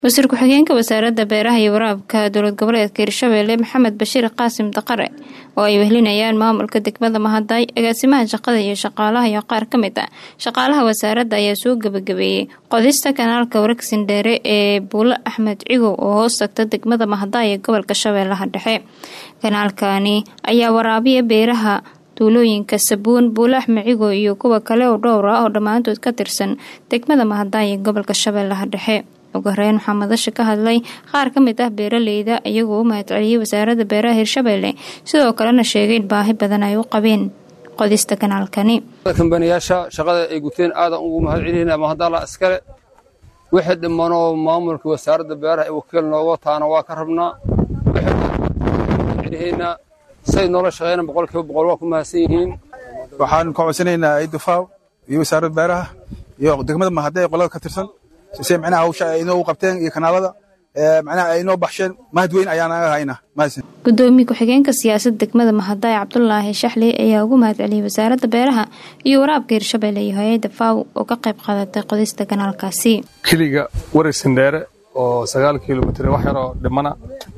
wasiir ku-xigeenka wasaaradda beeraha iyo waraabka dowlad goboleedka hirshabeelle maxamed bashiir qaasim daqare oo ay wehlinayaan maamulka degmada mahaday agaasimaha shaqada iyo shaqaalaha iyo qaar ka mid ah shaqaalaha wasaaradda ayaa soo gebagabeeyey qodista kanaalka waregsin dheere ee buulo axmed cigow oo hoos tagta degmada mahaday ee gobolka shabeellaha dhexe kanaalkani ayaa waraabiya beeraha tuulooyinka sabuun buulo axmed cigow iyo kuwa kale oo dhowr ah oo dhammaantood ka tirsan degmada mahaday ee gobolka shabeellaha dhexe ugu horeyn waxaa madasha ka hadlay qaar ka mid ah beeraleyda iyagoo u mahadceliyey wasaaradda beeraha hirshabeelle sidoo kalena sheegay in baahi badan ay u qabeen qodista kanaalkani kambaniyaasha shaqada ay guteen aadan ugu mahadcelina mahadala iskale wixii dhimanoo maamulka wasaaradda beeraha ee wakiil nooga taana waa ka rabnaa wixii say noola shaqeeyna boqolkiiba boqol waa ku mahadsan yihiin waxaan ka codsanaynaa idufaaw iyo wasaaradda beeraha iyo degmada mahadee qolada ka tirsan se micnaha hawsha ay inoo qabteen iyo kanaalada micnaha ay inoo baxsheen mahad weyn ayaan aga haynaa mahadsan gudoomiye ku-xigeenka siyaasadda degmada mahaday cabdulaahi shaxli ayaa ugu mahadceliyey wasaaradda beeraha iyo waraabka hirshabeelle iyo hay-adda faaw oo ka qayb qaadatay qodista kanaalkaasi keliga waregsan dheere oo sagaal kilomitr wax yaroo dhimana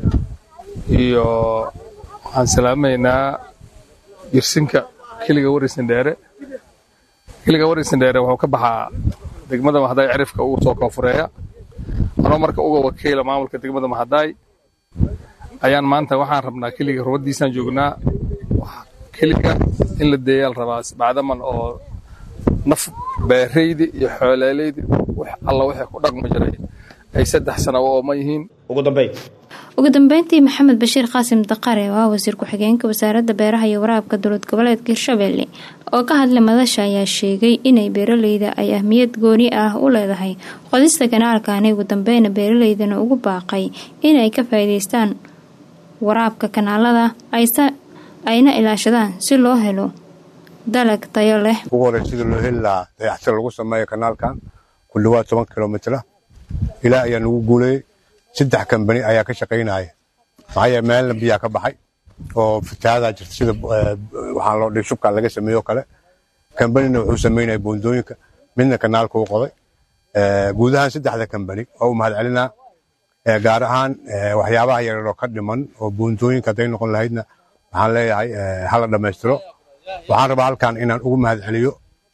iyo waxaan salaamaynaa jirsinka keliga waregsan dheere keliga waregsan dheere wuxuu ka baxaa degmada mahadaay cirifka ugu soo koonfureeya anoo marka uga wakiila maamulka degmada mahadaay ayaan maanta waxaan rabnaa keliga rubadiisaan joognaa keliga in la deeyaal rabaa bacdaman oo naf beeraydi iyo xooleelaydi alla wixii ku dhaqmi jiray ay saddex sana u ooman yihiin ugu dambeyntii maxamed bashiir qaasim daqare oo ah wasiir ku-xigeenka wasaaradda beeraha iyo waraabka dowlad goboleedka hirshabeelle oo ka hadlay madasha ayaa sheegay inay beeraleyda ay ahmiyad gooni ah u leedahay qodista kanaalkani ugu dambeyna beeraleydana ugu baaqay inay ka faa'iidaystaan waraabka kanaalada ayna ilaashadaan si loo helo dalag tayo leh ugu hore sida loo heli lahaa dayaxtir lagu sameeyo kanaalkan ku dhawaad toban kilomitr ilaa ayaa nagu guuleeyey saddex kambani ayaa ka shaqaynaya maxaa yeele meelna biyaa ka baxay oo fatahadaa jirta sida waxaa loo dhig shubka laga sameeyo kale kambanina wuxuu samaynaya boondooyinka midna kanaalka u qoday guud ahaan saddexda kambani oo u mahad celinaa gaar ahaan waxyaabaha yaryaroo ka dhiman oo boondooyinka hadday noqon lahaydna waxaan leeyahay hala dhammaystiro waxaan rabaa halkan inaan ugu mahad celiyo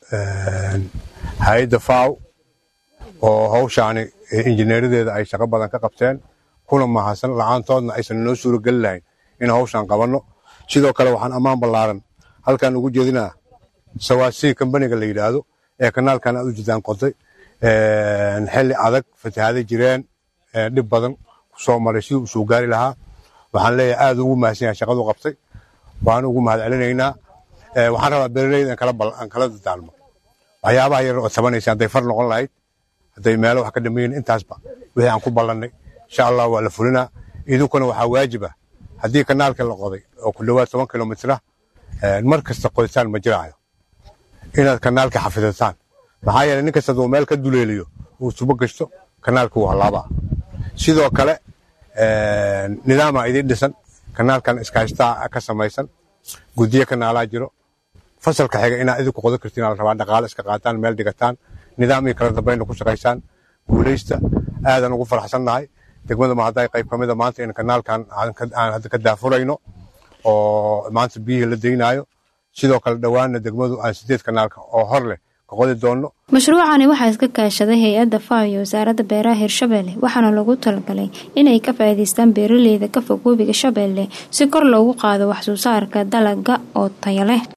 hay-adda faaw oo hawshaani injineeradeeda ay shaqo badan ka qabteen kuna mahadsan la-aantoodna aysan noo suurogeli lahayn in hawshaan qabanno sidoo kale waxaan ammaan ballaaran halkan ugu jeedinaa sawaasii kambaniga la yidhaahdo ee kanaalkan aad u jeedaan qoday xilli adag fatahaaday jireen dhib badan kusoo maray siduu usoo gaari lahaa waxaan leeyahay aad ugu mahadsan yahay shaqadu qabtay waan ugu mahad celinaynaa waxaan rabaa beeraleyda aan kala dadaalmo waxyaabaha yar oo tabanaysa hadday far noqon lahayd hadday meelo wax ka dhamayin intaasba wixii aan ku ballannay insha allah waa la fulinaa idinkuna waxaa waajib ah haddii kanaalka la qoday oo ku dhowaad toban kilomitr ah mar kasta qoditaan ma jiraayo inaad kanaalka xafidataan maxaa yeele nin kasta hadduu meel ka duleeliyo uu tubo gashto kanaalka wuu hallaabaa sidoo kale nidaamaa idiin dhisan kanaalkan iskaashtaa ka samaysan guddiyo kanaalaa jiro fasalka xiga inaad idinku qodan kartiin la rabaa dhaqaale iska qaataan meel dhigataan nidaam iyo kala dambayna ku shaqaysaan guulaysta aadan ugu faraxsannahay degmada mahaday qayb ka mida maanta in kanaalkan aan hadda ka daafurayno oo maanta biyihii la daynaayo sidoo kale dhowaanna degmadu aan sideed kanaalka oo hor leh ka qodi doonno mashruucani waxaa iska kaashaday hay-adda faaw iyo wasaaradda beeraha hirshabeelle waxaana loogu talagalay inay ka faa'iidaystaan beeraleyda ka fog webiga shabeelle si kor loogu qaado wax soo saarka dalaga oo tayo leh